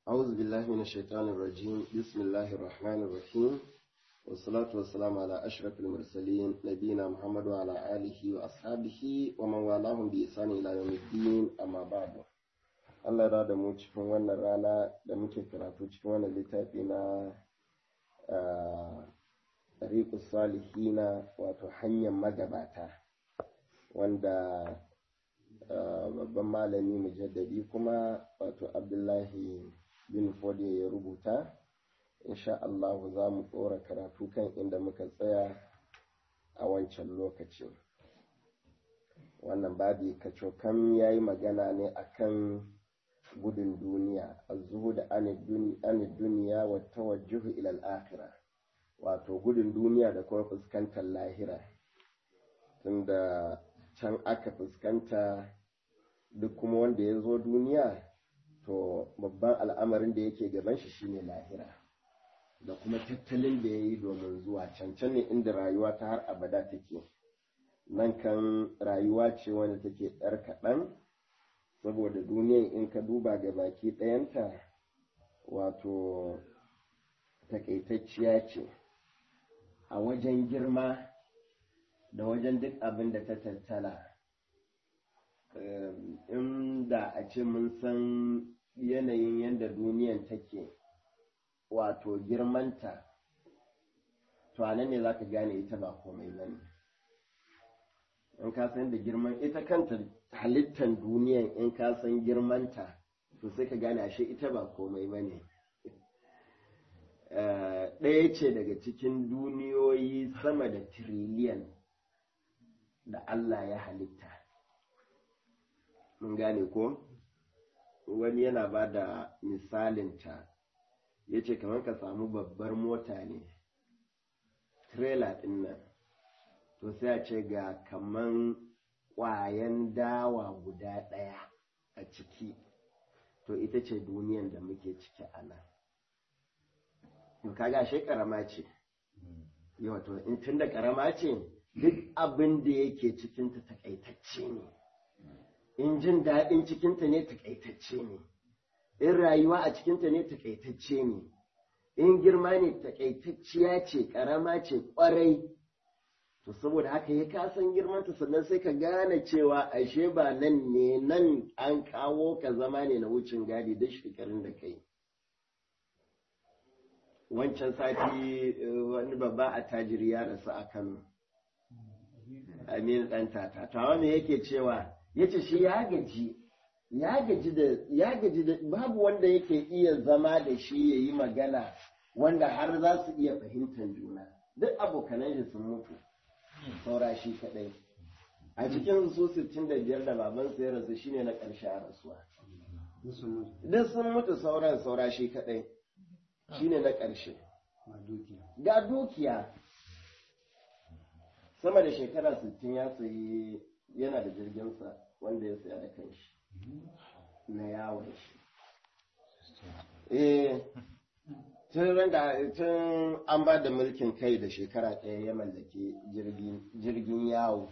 أعوذ بالله من الشيطان الرجيم بسم الله الرحمن الرحيم والصلاة والسلام على أشرف المرسلين نبينا محمد وعلى آله وأصحابه ومن والاهم بإحسان إلى يوم الدين أما بعد Allah ya da mu cikin wannan rana da muke karatu cikin wannan littafi na Tariqus Salihina wato hanyar magabata wanda babban malami mujaddadi kuma wato Abdullahi bin Fodiyo ya rubuta insha Allah za mu tsora karatu kan inda muka tsaya a wancan lokacin wannan babi kacokan ya yi magana ne akan gudun duniya azuhu da an duniya wa tawajjuhu ila al-akhirah wato gudun duniya da kuma fuskantar lahira tunda can aka fuskanta duk kuma wanda ya zo duniya to babban al'amarin da yake gaban shi shine lahira da kuma tattalin da ya yi domin zuwa cancan ne inda rayuwa ta har abada take nan kan rayuwa ce wanda take ɗar kaɗan saboda duniyan in ka duba ga baki ɗayanta wato takaitacciya ce a wajen girma da wajen duk abin da ta tattala inda a ce mun san yanayin yadda duniyan take wato girmanta to a nan ne za ka gane ita ba komai ba ne in ka san da girman ita kanta halittar duniyan in ka san girmanta to sai ka gane ashe ita ba komai ba ne ɗaya ce daga cikin duniyoyi sama da tiriliyan da Allah ya halitta mun gane ko wani yana ba da misalinta ya ce kamar ka samu babbar mota ne trailer ɗin nan to sai a ce ga kaman ƙwayan dawa guda ɗaya a ciki to ita ce duniyan da muke ciki a nan kaga shi ƙarama ce yawa to in tun da ƙarama ce duk abin da yake cikinta takaitacce ne in jin daɗin cikinta ne takaitacce ne in rayuwa a cikinta ne takaitacce ne in girma ne takaitacciya ce ƙarama ce ƙwarai to saboda haka ya kasan girmanta sannan sai ka gane cewa ashe ba nan ne nan an kawo ka zama ne na wucin gadi da shekarun da kai wancan sati wani babba a tajiri ya rasu a kano amin ɗan tata tawa me yake cewa yace shi ya gaji ya gaji da ya gaji da babu wanda yake iya zama da shi ya yi magana wanda har za su iya fahimtar juna duk abokanan shi sun mutu saura shi kadai a cikin su 65 da baban ya rasu shine na ƙarshe a rasuwa duk sun mutu sauran saura shi kadai shine na ƙarshe ga dukiya sama da shekara 60 ya sayi yana da jirginsa wanda ya saya da kanshi na yawon shi eh tun da tun an ba da mulkin kai da shekara ɗaya ya mallaki jirgin yawo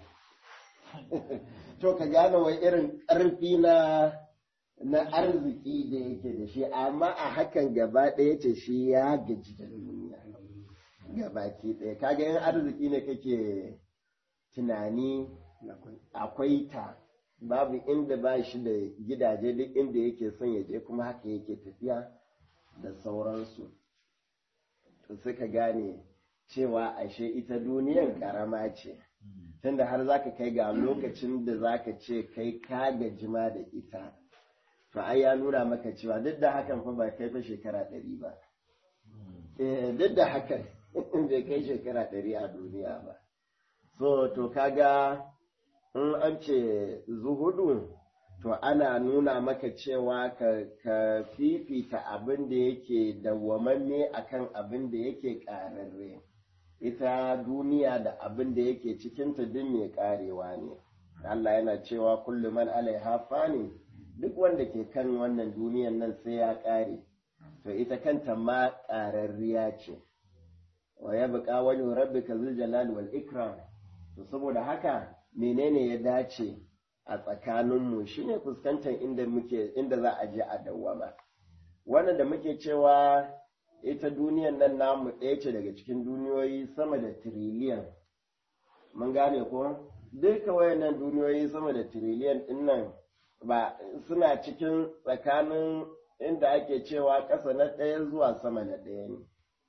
to ka gane wai irin ƙarfi na na arziki da yake da shi amma a hakan gaba ɗaya ce shi ya gaji da duniya gabaki ɗaya kaga yin arziki ne kake tunani akwai ta babu inda ba shi da gidaje duk inda yake son ya je kuma haka yake tafiya da sauransu to suka gane cewa ashe ita duniyan karama ce tunda har zaka kai ga lokacin da zaka ce kai ka gajima da ita to ai ya nuna maka cewa duk da hakan fa ba kai fa shekara ɗari ba duk da hakan bai kai shekara ɗari a duniya ba so to kaga in an ce zuhudu to ana nuna maka cewa ka, ka fifita abin da yake dawwamanne akan abin da yake ƙararre ita duniya da abin da yake cikinta duk mai ƙarewa ne Allah yana cewa kullum man alaiha fani duk wanda ke kan wannan duniyan nan sai ya ƙare to ita kanta ma ƙararriya ce wa ya buƙa wani rabbika zul jalal wal ikram to saboda haka menene ya dace a tsakaninmu shine fuskantar inda muke inda za a je a dawwama wannan da muke cewa ita duniyan nan namu ɗaya ce daga cikin duniyoyi sama da tiriliyan mun gane ko duka wayannan duniyoyi sama da tiriliyan ɗin nan ba suna cikin tsakanin inda ake cewa ƙasa na ɗaya zuwa sama na ɗaya ne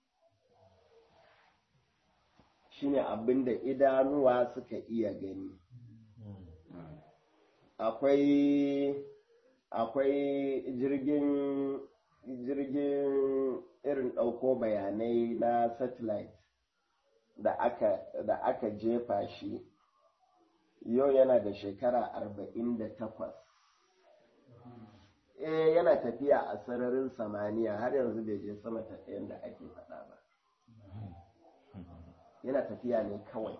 shine abin da idanuwa suka iya gani akwai akwai jirgin jirgin irin ɗauko bayanai na satellite da aka da aka jefa shi yau yana da shekara arba'in da takwas eh yana tafiya a sararin samaniya har yanzu bai je sama ta ɗayan da ake faɗa ba yana tafiya ne kawai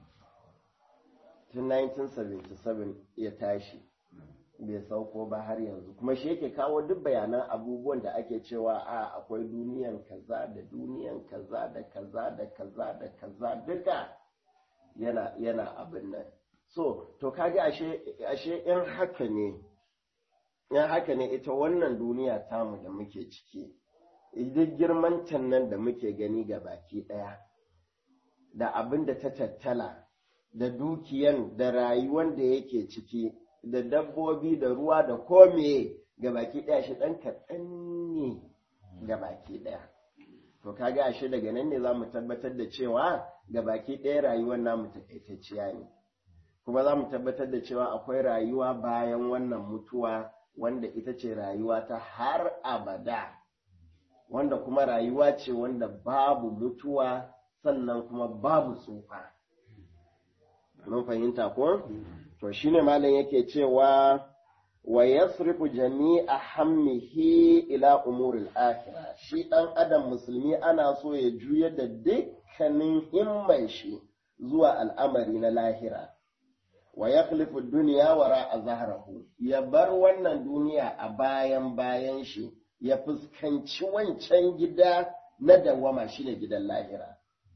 tun 1977 ya tashi bai sauko ba har yanzu kuma shi yake kawo duk bayanan abubuwan da ake cewa a akwai duniyan kaza da duniyan kaza da kaza da kaza da kaza duka yana yana abin nan so to kaga ashe ashe in haka ne in haka ne ita wannan duniya tamu da muke ciki duk girman nan da muke gani ga baki ɗaya da abin da ta tattala da dukiyan da rayuwan da yake ciki da dabbobi da ruwa da kome ga baki ɗaya shi ɗan kaɗan ne ga baki ɗaya to kaga ashe daga nan ne za mu tabbatar da cewa ga baki ɗaya rayuwar namu takaitacciya ne kuma za mu tabbatar da cewa akwai rayuwa bayan wannan mutuwa wanda ita ce rayuwa ta har abada wanda kuma rayuwa ce wanda babu mutuwa sannan kuma babu tsufa mun fahimta ko to shine malam yake cewa wa yasrifu jami'a hammihi ila umuril akhirah shi dan adam musulmi ana so ya juyar da dukkanin himman shi zuwa al'amari na lahira wa yakhlifu dunya wara zahrahu ya bar wannan duniya a bayan bayan shi ya fuskanci wancan gida na dawama shine gidan lahira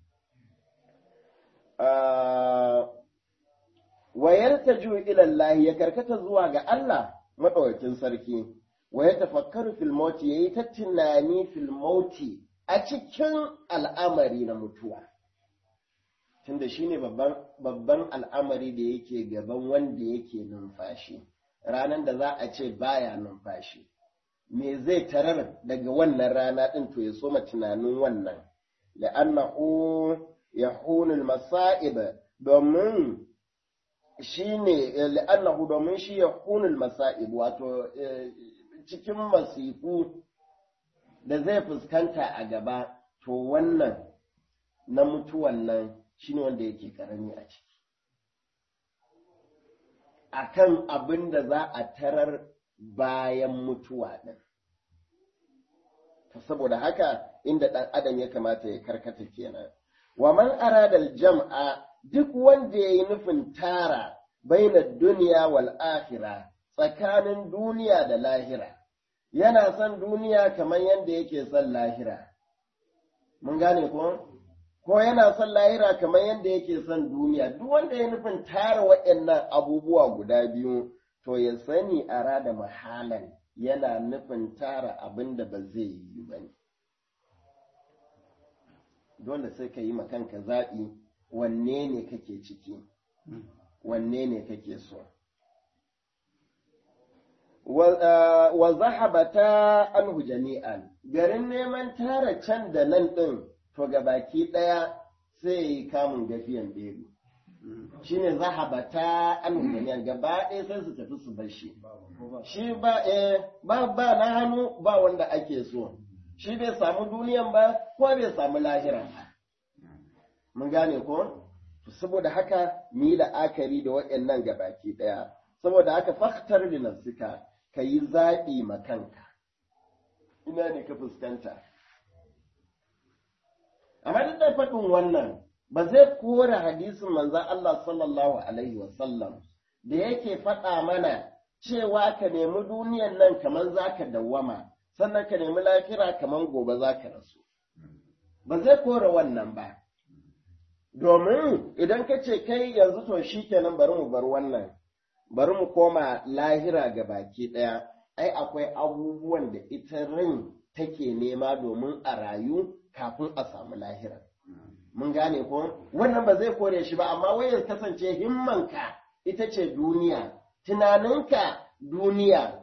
wa yartaju ila Allah ya karkata zuwa ga Allah madaukakin sarki wa ya tafakkaru fil mauti yayi ta tunani fil mauti a cikin al'amari na mutuwa tunda shine babban babban al'amari da yake gaban wanda yake numfashi ranan da za a ce baya numfashi me zai tarar daga wannan rana din to ya soma tunanin wannan la'annahu yahunul masa'ib domin shi ne la'annahu domin shi ya kunul masa'ib wato cikin masifu da zai fuskanta a gaba to wannan na mutuwan nan shi ne wanda yake karami a ciki akan abin da za a tarar bayan mutuwa ɗin saboda haka inda ɗan adam ya kamata ya karkata kenan wa man aradal jam'a duk wanda ya yi nufin tara baina duniya wal akhira tsakanin duniya da lahira yana son duniya kamar yadda yake son lahira mun gane ko ko yana son lahira kamar yadda yake son duniya duk wanda ya nufin tara waɗannan abubuwa guda biyu to ya sani a rada mahalan yana nufin tara abin da ba zai yi ba ne dole sai ka yi kanka zaɓi wanne ne kake ciki wanne ne kake so wa zahabata anhu jami'an garin neman tara can da nan ɗin to ga baki ɗaya sai yi kamun gafiyan ɗeru shi ne zahabata anhu jami'an gaba ɗaya sai su tafi su bar shi shi ba ba ba na hannu ba wanda ake so shi bai samu duniyan ba ko bai samu lahiran ba mun gane ko saboda haka mu yi la'akari da waɗannan gabaki ɗaya saboda haka faktar da nafsika ka yi zaɓi ma kanka ina ne ka fuskanta amma duk da faɗin wannan ba zai kora hadisin manzan Allah sallallahu alaihi wasallam da yake faɗa mana cewa ka nemi duniyan nan kamar za ka dawwama sannan ka nemi lafira kamar gobe za ka rasu ba zai kora wannan ba domin idan ka ce kai yanzu to shi kenan bari mu bar wannan bari mu koma lahira ga baki ɗaya ai akwai abubuwan da ita ran take nema domin a rayu kafin a samu lahira mun gane ko wannan ba zai kore shi ba amma wai ya kasance himmanka ita ce duniya tunaninka duniya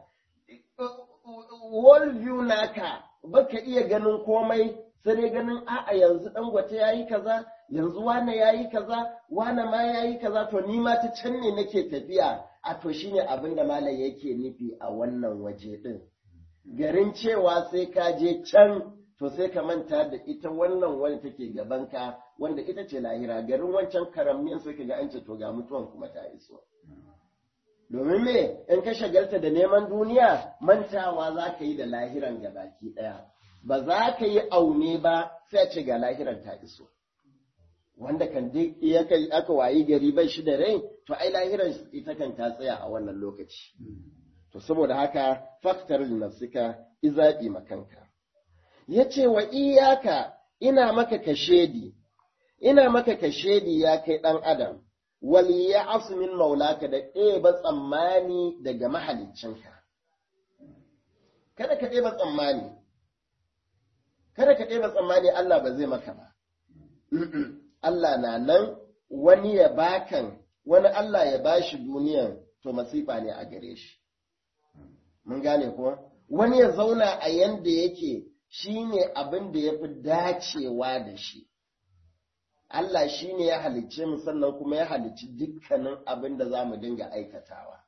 world view naka baka iya ganin komai sai dai ganin a'a yanzu dangote yayi kaza yanzu wane yayi kaza wane ma yayi kaza to ni ma ta can ne nake tafiya a to shine abin da malam yake nufi a wannan waje din garin cewa sai ka je can to sai ka manta da ita wannan wani take gabanka wanda ita ce lahira garin wancan karamniyan sai ka ga an ce to ga mutuwan kuma ta iso domin me in ka shagalta da neman duniya mantawa za ka yi da lahiran gabaki ɗaya ba za ka yi aune ba sai a ce ga lahiran ta iso wanda kan duk aka wayi gari bai shi da rai to ai lahiran ita kan ta tsaya a wannan lokaci to saboda haka faktar nafsika izabi makanka yace wa iyaka ina maka kashedi ina maka kashedi ya kai dan adam wal ya'as min maulaka da ɗeba tsammani daga mahaliccinka kada ka ɗeba tsammani kada ka ɗeba tsammani Allah ba zai maka ba Allah na nan wani ya bakan wani Allah ya bashi duniyan to masifa ne a gare shi mun gane ko wani ya zauna a yanda yake shine abin da ya fi dacewa da shi Allah shi ne ya halicce mu sannan kuma ya halicci dukkanin abin da za mu dinga aikatawa.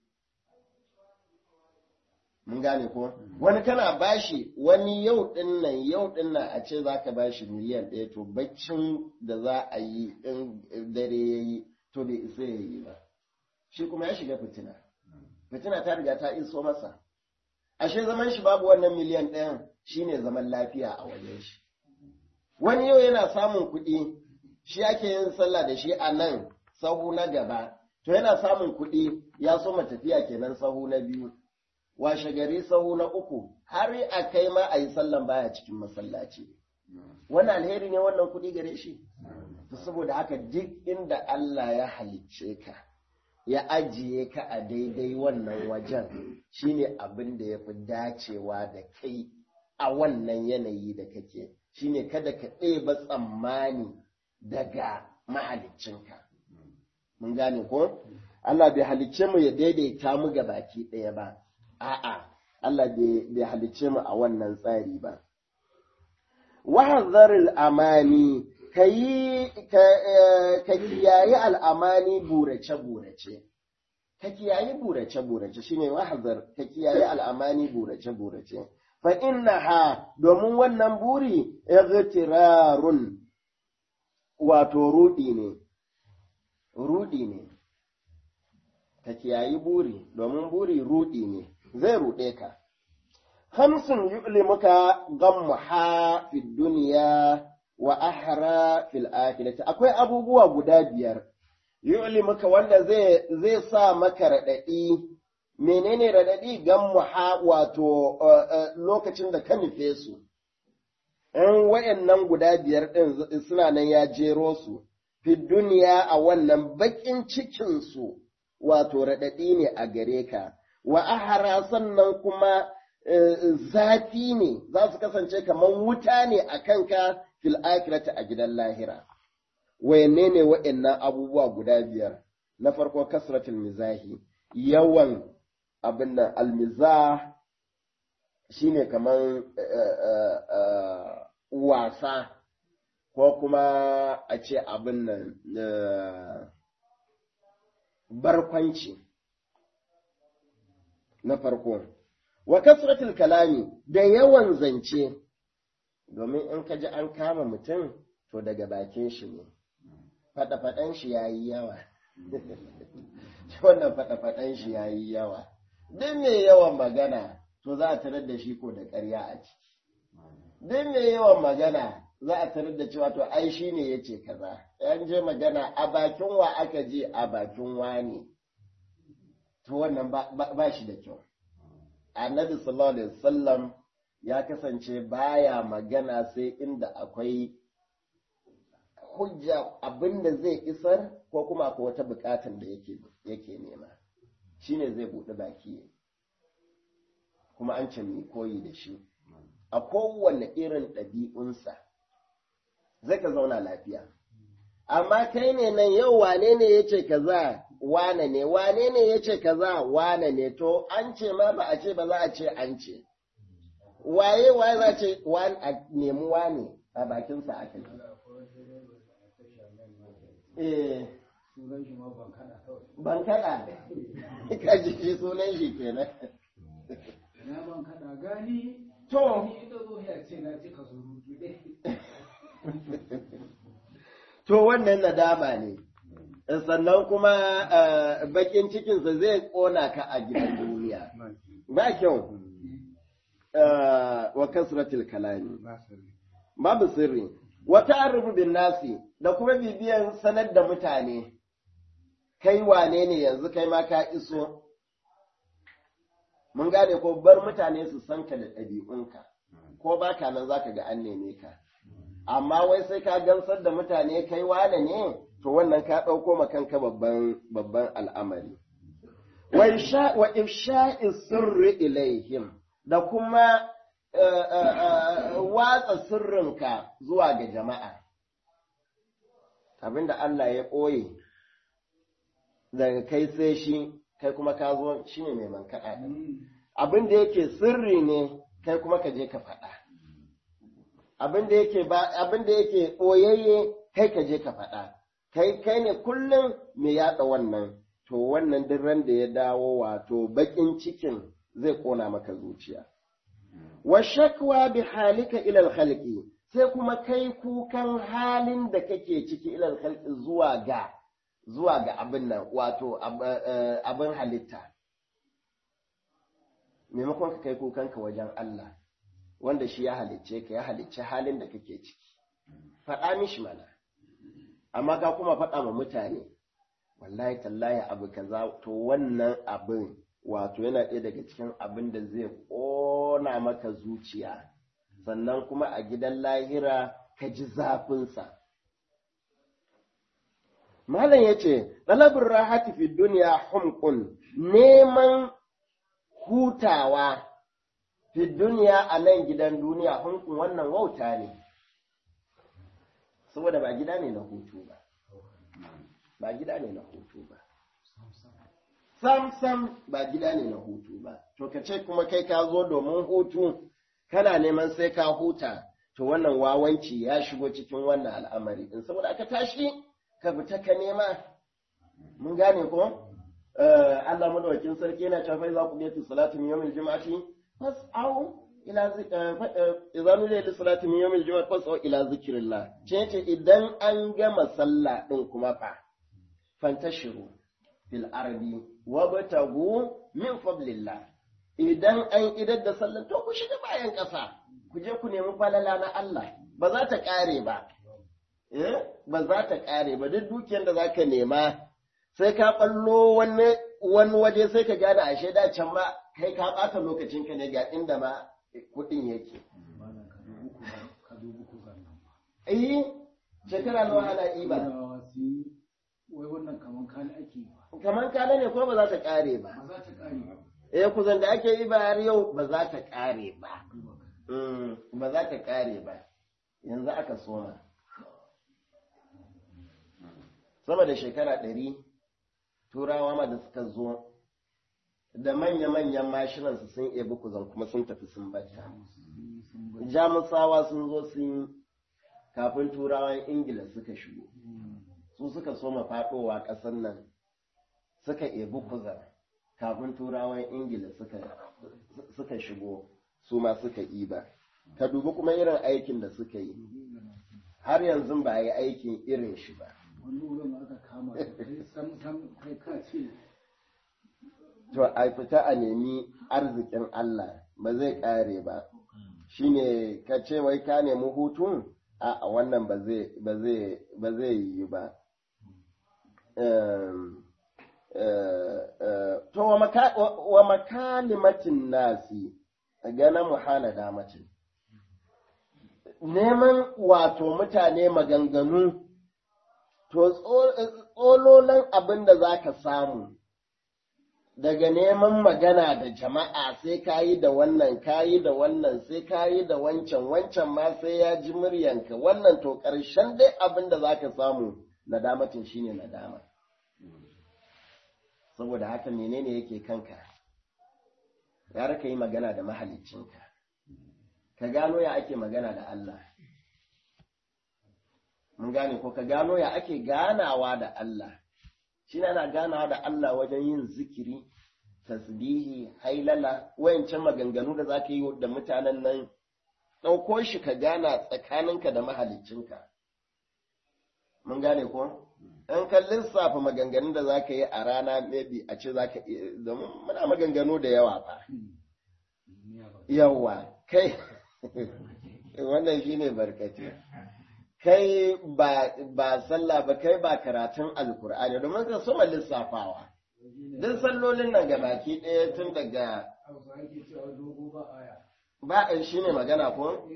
Mun gane ko? Wani kana bashi wani yau ɗin nan yau ɗin nan a ce za ka bashi miliyan ɗaya to baccin da za a yi in dare ya yi to bai isa ya yi ba. Shi kuma ya shiga fitina. Fitina ta riga ta iso masa. Ashe zaman shi babu wannan miliyan ɗayan shine zaman lafiya a wajen shi. Wani yau yana samun kuɗi shi ake yin sallah da shi a nan sahu na gaba, to yana samun kuɗi ya so tafiya kenan sahu na biyu, washe gari sahu na uku, har a kai ma a yi sallan baya cikin masallaci. Wani alheri ne wannan kuɗi gare shi? Saboda haka duk inda Allah ya halicce ka, ya ajiye ka a daidai wannan wajen shine abin da ya fi dacewa da kai a wannan yanayi da kake, shine kada ka ɗeba tsammani. daga mahaliccinka. Mun gane ko? Allah bai halicce mu ya daidaita mu ga baki ɗaya ba, a'a, Allah bai halicce mu a wannan tsari ba. Wahazaril amani, ka yi, ka kiyayi al'amani burace-burace. Ka kiyayi burace-burace shi ne wahazar, ka kiyayi al'amani burace-burace. Fa inna ha, domin wannan buri, igtirarun wato ruɗi ne, ruɗi ne, ka kiyayi buri, domin buri ruɗi ne, zai ruɗe ka. Hamsin yu'li muka gammuha fi duniya wa ahra fil akhirati akwai abubuwa guda biyar yu'li muka wanda zai zai sa maka raɗaɗi menene raɗaɗi gammuha wato lokacin da ka nufe su in wayannan guda biyar ɗin suna nan ya jero su, fi duniya a wannan baƙin cikinsu wato raɗaɗi ne a gare ka, wa ahara sannan kuma zafi ne za su kasance kamar wuta ne a kanka fil akirata a gidan lahira. Wayanne ne wayannan abubuwa guda biyar, na farko kasratul mizahi, yawan abin nan almizah shine kamar wasa ko kuma a ce abin nan barkwanci na farko wa kasratul kalami da yawan zance domin in ka ji an kama mutum to daga bakin shi ne faɗa-faɗan shi ya yi yawa wannan faɗa-faɗan shi ya yi yawa duk mai yawan magana to za a tarar da shi ko da ƙarya a ciki duk mai yawan magana za a tarar da cewa to ai shi ne ya ce kaza yan je magana a bakin wa aka je a bakin wani to wannan ba shi da kyau annabi sallallahu alaihi wasallam ya kasance baya magana sai inda akwai hujja abinda zai isar ko kuma akwai wata bukatan da yake yake nema shine zai buɗe baki kuma an ce mai koyi da shi a kowane irin ɗabi'unsa zai ka zauna lafiya amma kai ne nan yau wane ne ya ce kaza wane ne wane ne ya ce kaza wane ne to an ce ma ba a ce ba za a ce an ce waye waye za ce a nemi wane a bakinsa aka yi eh sunan shi ma ban kada kawai ban kada ka ji shi sunan shi kenan na ban kada gani to ni ita zo ya ce na cika surutu dai to wannan nadama ne sannan kuma bakin cikinsa zai kona ka a gidan duniya ba kyau wa kasratil kalami babu sirri wata arrubu bin nasi da kuma bibiyan sanar da mutane kai wane ne yanzu kai ma ka iso mun gane ko bar mutane su san ka da ɗabi'unka ko ba ka nan za ka ga an neme ka amma wai sai ka gamsar da mutane kai wane ne to wannan ka ɗauko ma kanka babban babban al'amari wa ifsha'i sirri ilaihim da kuma watsa sirrinka zuwa ga jama'a abinda Allah ya ɓoye daga kai sai shi kai kuma ka zo shi ne mai mankaɗa abinda yake sirri ne kai kuma ka je ka faɗa abinda yake ba abinda yake ɓoyayye kai ka je ka faɗa kai kai ne kullum mai yaɗa wannan to wannan duk ran da ya dawo wato baƙin cikin zai ƙona maka zuciya wa shakwa bi halika ilal khalqi sai kuma kai kukan halin da kake ciki ilal khalqi zuwa ga zuwa ga abin nan wato abin halitta maimakon ka kai kukanka wajen Allah wanda shi ya halicce ka ya halicce halin da kake ciki faɗa mishi mana amma ka kuma faɗa ma mutane wallahi tallahi abu kaza to wannan abin wato yana ɗaya daga cikin abin da zai ƙona maka zuciya sannan kuma a gidan lahira ka ji zafinsa malam ya ce ɗalabin rahati fi duniya humkun neman hutawa fi duniya a nan gidan duniya humkun wannan wauta ne saboda ba gida ne na hutu ba ba gida ne na hutu ba sam sam ba gida ne na hutu ba to ka ce kuma kai ka zo domin hutu kana neman sai ka huta to wannan wawanci ya shigo cikin wannan al'amari in saboda aka tashi ka fita ka nema mun gane ko Allah madawakin sarki yana cewa fa za ku bi salatu min yawmil jum'ati fas'au ila idza nudiya lis salati min yawmil jum'ati fas'au ila zikrillah ce ce idan an gama sallah din kuma fa fantashiru fil ardi wabtagu min fadlillah idan an idar da sallar to ku shiga bayan ƙasa ku je ku nemi falala na Allah ba za ta ƙare ba eh ba za ta ƙare ba duk dukiyar da zaka nema sai ka ballo wani wani waje sai ka gane ashe da can ma kai ka ɓata lokacin ka ne ga inda ma kuɗin yake eh shekara nawa ana iba wai wannan kaman kala ake yi ba kamar kala ne ko ba za ta ƙare ba ba za ta kare ba eh kuzan da ake yi ba har yau ba za ta ƙare ba ba za ta ƙare ba yanzu aka soma sama da shekara ɗari turawa ma da suka zo da manya-manyan mashinansu sun ebi kuzan kuma sun tafi sun bata jamusawa sun zo sun kafin turawan ingila suka shigo su suka soma faɗowa ƙasar nan suka ebi kuzan kafin turawan ingila suka shigo su ma suka iba ka dubi kuma irin aikin da suka yi har yanzu ba yi aikin irin shi ba wani wurin aka kama kai sam sam kai ka ce to a fita a nemi arzikin Allah ba zai ƙare ba shine ka ce wai ka nemi hutun a wannan ba zai yi ba to wa makalimatin nasi gana muhana damacin neman wato mutane maganganu to tsololan abin da za ka samu daga neman magana da jama'a sai ka yi da wannan ka yi da wannan sai ka yi da wancan wancan ma sai ya ji muryanka wannan to ƙarshen dai abin da za ka samu nadamatin shine nadama saboda haka menene yake kanka gara ka yi magana da mahaliccinka ka gano ya ake magana da Allah mun gane ko ka gano ya ake ganawa da Allah shi ana ganawa da Allah wajen yin zikiri tasbihi hailala wayancan maganganu da za ka yi da mutanen nan ɗauko shi ka gana tsakaninka da mahaliccinka mun gane ko in ka lissafa maganganun da za ka yi a rana maybe a ce za ka domin muna maganganu da yawa ba yawa kai wannan shi ne barkace kai ba sallah ba kai ba karatun alkur'ani domin ka soma lissafawa duk sallolin nan ga baki ɗaya tun daga ba shi ne magana ko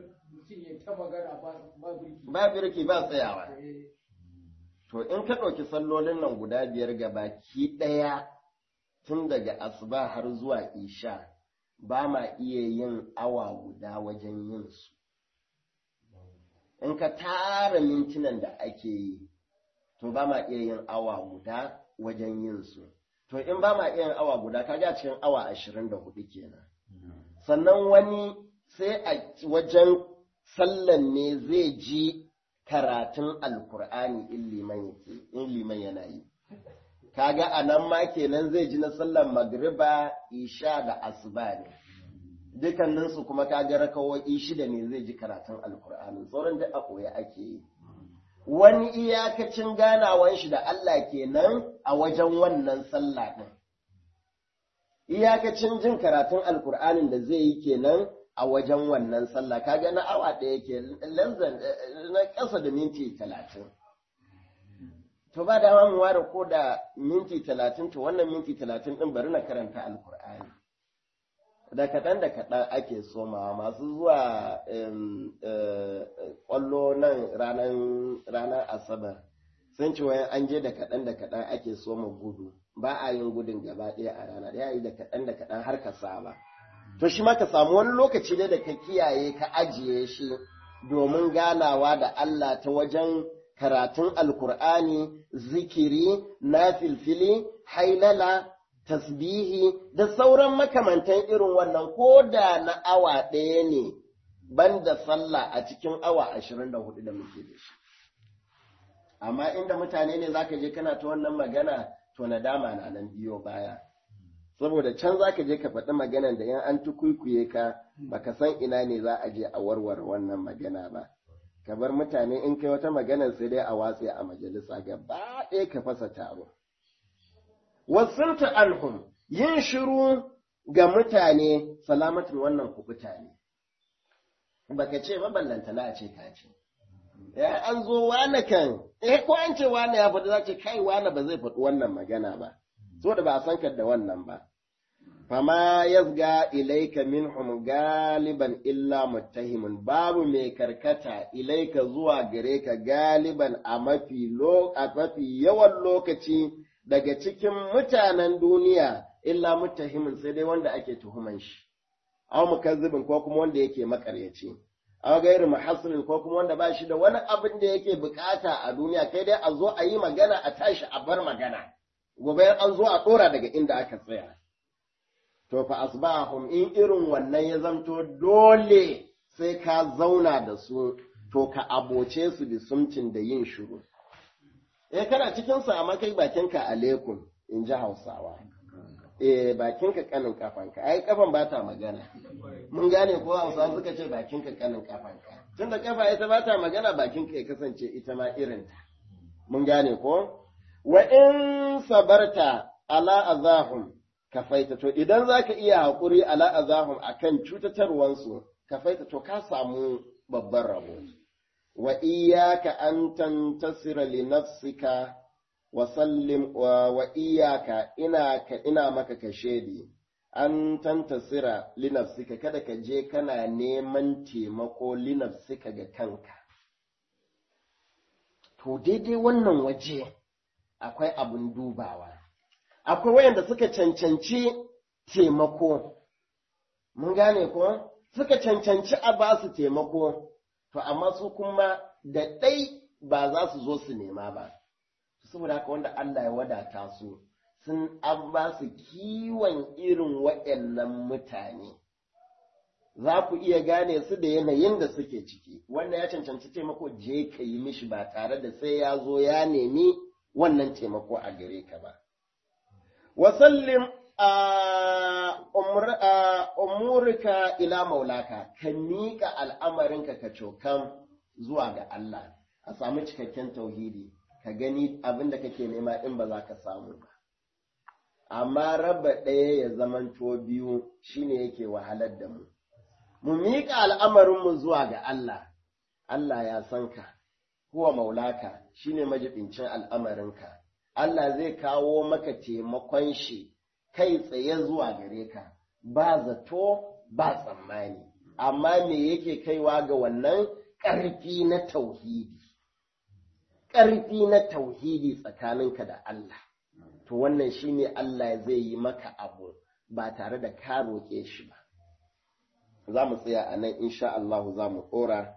ba birki ba tsayawa To in ka ɗauki sallolin nan guda biyar ga baki ɗaya tun daga asuba har zuwa isha ba ma iya yin awa guda wajen yin su. In ka tara mintunan da ake yi, to ba ma iya yin awa guda wajen yin su. To in ba ma iya yin awa guda, ka ga cikin awa ashirin da hudu kenan. Sannan wani sai a wajen sallan ne zai ji karatun alkur'ani in liman yana yi kaga a nan ma kenan zai ji na sallar magriba isha da asuba ne dukanninsu kuma kaga rakawoyi shida ne zai ji karatun alkur'ani sauran duk a koya ake yi wani iyakacin ganawan shi da Allah kenan a wajen wannan sallah din iyakacin jin karatun alkur'anin da zai yi kenan a wajen wannan sallah kaga na awa ɗaya ke lanzan na ƙasa da minti talatin to ba da mu ware ko da minti talatin to wannan minti talatin ɗin bari na karanta alkur'ani da kaɗan da kaɗan ake somawa masu zuwa ƙwallo nan ranar asabar sun ce wayan an je da kaɗan da kaɗan ake soma gudu ba a yin gudun gaba ɗaya a rana ɗaya yi da kaɗan da kaɗan har ka saba to shi ma ka samu wani lokaci ne da ka kiyaye ka ajiye shi domin ganawa da Allah ta wajen karatun alkur'ani zikiri na filfili hailala tasbihi da sauran makamantan irin wannan ko da na awa ɗaya ne banda sallah a cikin awa ashirin da hudu da muke da shi amma inda mutane ne zaka je kana ta wannan magana to nadama na nan biyo baya saboda can za ka je ka faɗi maganan da yan an tukuikuye ka baka san ina ne za a je a warware wannan magana ba ka bar mutane in kai wata maganar sai dai a watse a majalisa gaba ɗaya ka fasa taro wasunta alhum yin shiru ga mutane salamatin wannan kubuta ne baka ce maballanta na a ce ka ce ya an zo wane kan eh ko an ce wane ya faɗi za ce kai wane ba zai faɗi wannan magana ba so da ba a san ka da wannan ba fama yazga ilaika minhum galiban illa muttahimun babu mai karkata ilaika zuwa gare ka galiban a mafi a mafi yawan lokaci daga cikin mutanen duniya illa muttahimun sai dai wanda ake tuhuman shi aw mukazzibin ko kuma wanda yake makaryaci aw gairu muhassilin ko kuma wanda ba shi da wani abin da yake bukata a duniya kai dai a zo a yi magana a tashi a bar magana gobe an zo a ɗora daga inda aka tsaya. To fa asbahum in irin wannan ya zamto dole sai ka zauna da su, to ka aboce su da sumcin da yin shiru. Eh kana cikin sa amma kai bakinka alaikum in ji Hausawa. Eh bakinka kanin kafanka, ai kafan ba ta magana. Mun gane ko Hausawa suka ce bakinka kanin kafanka. Tunda kafa ita ba ta magana bakinka ya kasance ita ma irinta. Mun gane ko? wa in sabarta ala azahum kafaita to idan zaka iya haƙuri ala azahum akan cutatarwansu kafaita to ka samu babban rabo wa iyyaka an tantasira li nafsika wa sallim wa iyyaka ina ka ina maka kashedi an tantasira li nafsika kada ka je kana neman taimako li nafsika ga kanka to daidai wannan waje akwai abin dubawa akwai wayanda suka cancanci taimako mun gane ko suka cancanci a ba su taimako to amma su kuma da ɗai ba za su zo su nema ba saboda haka wanda Allah ya wadata su sun an ba su kiwon irin waɗannan mutane za ku iya gane su da yanayin da suke ciki wanda ya cancanci taimako je ka yi mishi ba tare da sai ya zo ya nemi wannan taimako a gare ka ba wasallim a umurika ila maulaka ka miƙa al'amarinka ka cokan zuwa ga Allah a samu cikakken tauhidi ka gani abin da kake nema in ba za ka samu ba amma raba ɗaya ya zamanto biyu shine yake wahalar da mu mu miƙa al'amarinmu zuwa ga Allah Allah ya san ka kuwa maulaka shine majibincin al'amarinka Allah zai kawo maka taimakon shi kai tsaye zuwa gare ka ba zato ba tsammani amma me yake kaiwa ga wannan ƙarfi na tauhidi ƙarfi na tauhidi tsakaninka da Allah to wannan shine Allah zai yi maka abu ba tare da ka roƙe shi ba za mu tsaya a nan insha Allah za mu ɗora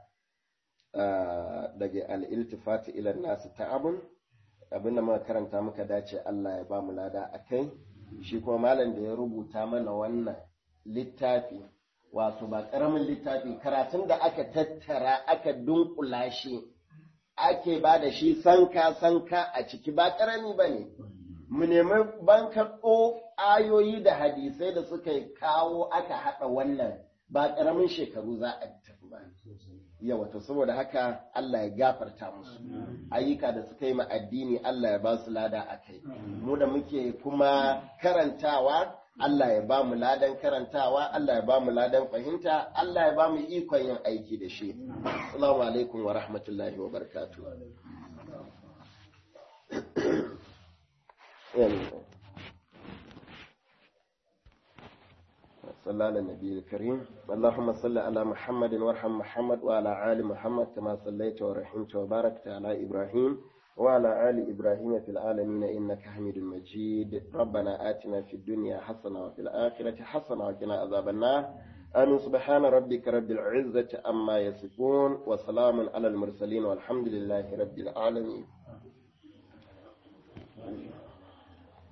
daga al'iltifati ilar nasu ta'abun abin da muka karanta muka dace Allah ya ba mu lada a kai shi kuma malam da ya rubuta mana wannan littafi wato ba ƙaramin littafi karatun da aka tattara aka dunkula shi ake ba da shi sanka sanka a ciki ba ƙarami ba ne mu nemi bankaɗo ayoyi da hadisai da suka kawo aka haɗa wannan ba ƙaramin shekaru za a tafi ba yawa to saboda haka Allah ya gafarta musu ayyuka da suka yi ma addini Allah ya ba su lada a kai mu da muke kuma karantawa Allah ya ba mu ladan karantawa Allah ya ba mu ladan fahimta Allah ya ba mu ikon yin aiki da shi assalamu alaikum wa rahmatullahi wa barakatuh صلى على النبي الكريم اللهم صل على محمد وارحم محمد وعلى آل محمد كما صليت ورحمت وباركت على إبراهيم وعلى آل إبراهيم في العالمين إنك حميد مجيد ربنا آتنا في الدنيا حسنة وفي الآخرة حسنة وقنا عذاب النار آمين سبحان ربك رب العزة أما يصفون وسلام على المرسلين والحمد لله رب العالمين